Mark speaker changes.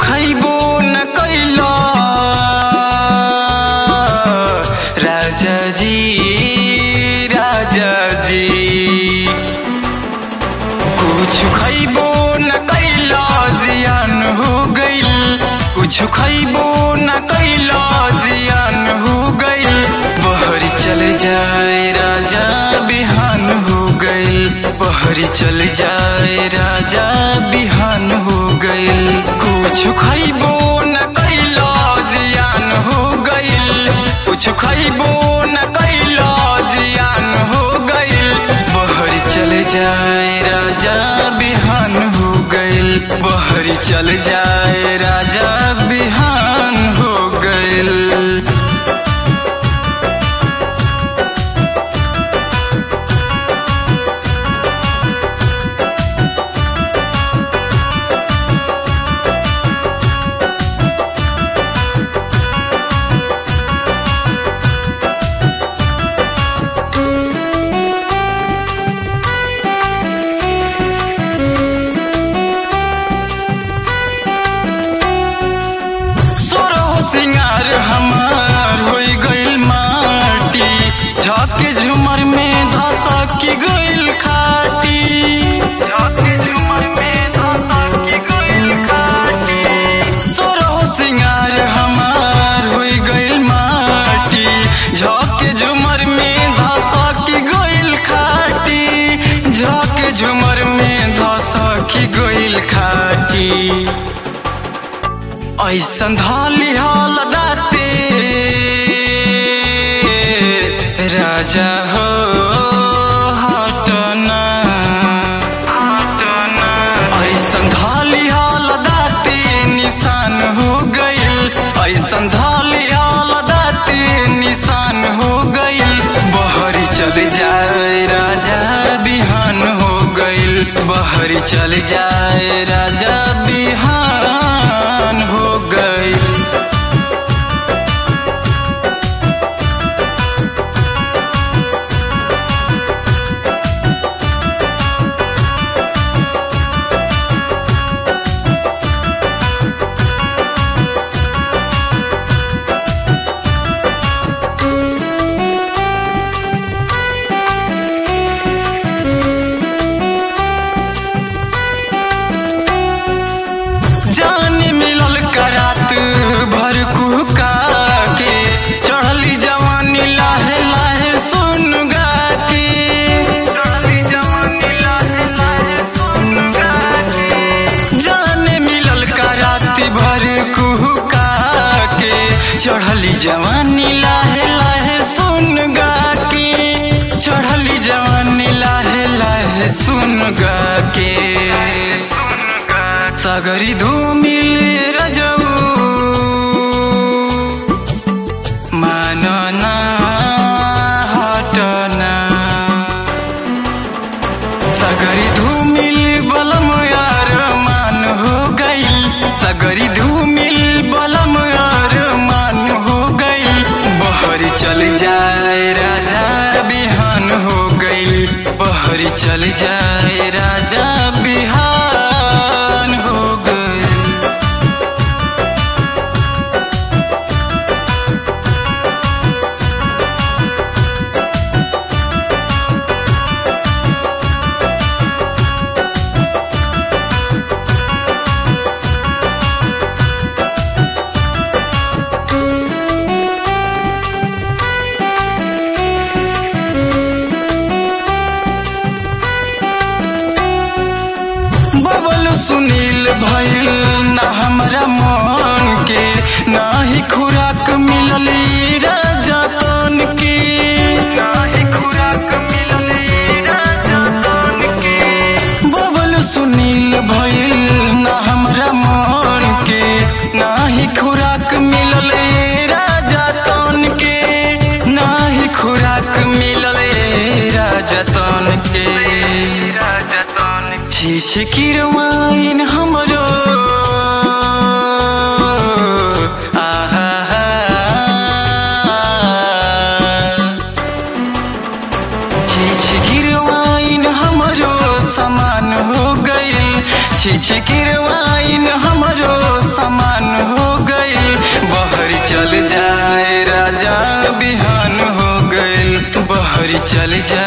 Speaker 1: खैबो न कैला राजा जी राजा जी कुछ खैबो न कैला जियान हो गइल कुछ खैबो न कैला जियान हो गइल बहरी चल जाए राजा बिहान हो गइल बहरी चल जाए राजा बिहान हो गइल कुछ खैबो न कैला जियान हो गइल कुछ खैबो न कैला जियान हो गइल बहरी चल जाए राजा बिहान हो गइल बहरी चल जाए राजा बिहान हो गइल सोरो सिंगार हमार होई गइल माटी झके झुमर में धसक गइल खाटी झके झुमर में धसक गइल खाटी सोरो सिंगार हमार होई गइल माटी झके झुमर में धसक गइल खाटी झके झुमर में धसक गइल खाटी ऐसन धाली हाल दाते राजा हो हटना हटना ऐसन धाली हाल दाते निशान हो गइल ऐसन धाली हाल दाते निशान हो गइल बहरी चल जाए राजा बिहान हो गइल बहरी चल जाए राजा बिहान हो गइल जान मिलल करात भर कुहका के चढ़ली जवानी लाहे लाहे सुन गा के चढ़ली जवानी लाहे लाहे सुन गा के जान मिलल करात भर कुहका के चढ़ली जवानी लाहे लाहे सुन गा के चढ़ली जवानी लाहे लाहे सुन गा के सागरी धूमिल रजऊ मानना हटना सगरी धूमिल बलम यार मान हो गइल सगरी धूमिल बलम यार मान हो गइल बहरी चल जाए राजा बिहान हो गइल बहरी चल जाए राजा बिहान हो गइल बबल सुनील भइल ना हमरा मन के ना ही खुराक मिलल ई राजा तन के ना ही खुराक मिलल ई राजा तन के बबल सुनील भइल ना हमरा मन के ना ही खुराक मिलल ई राजा तन के ना ही खुराक मिलल ई राजा तन के राजा तन छी छी किरवाइन हमरो आहा छी छी गिरवाइन हमरो समान हो गइल छी छी गिरवाइन हमरो समान चल जा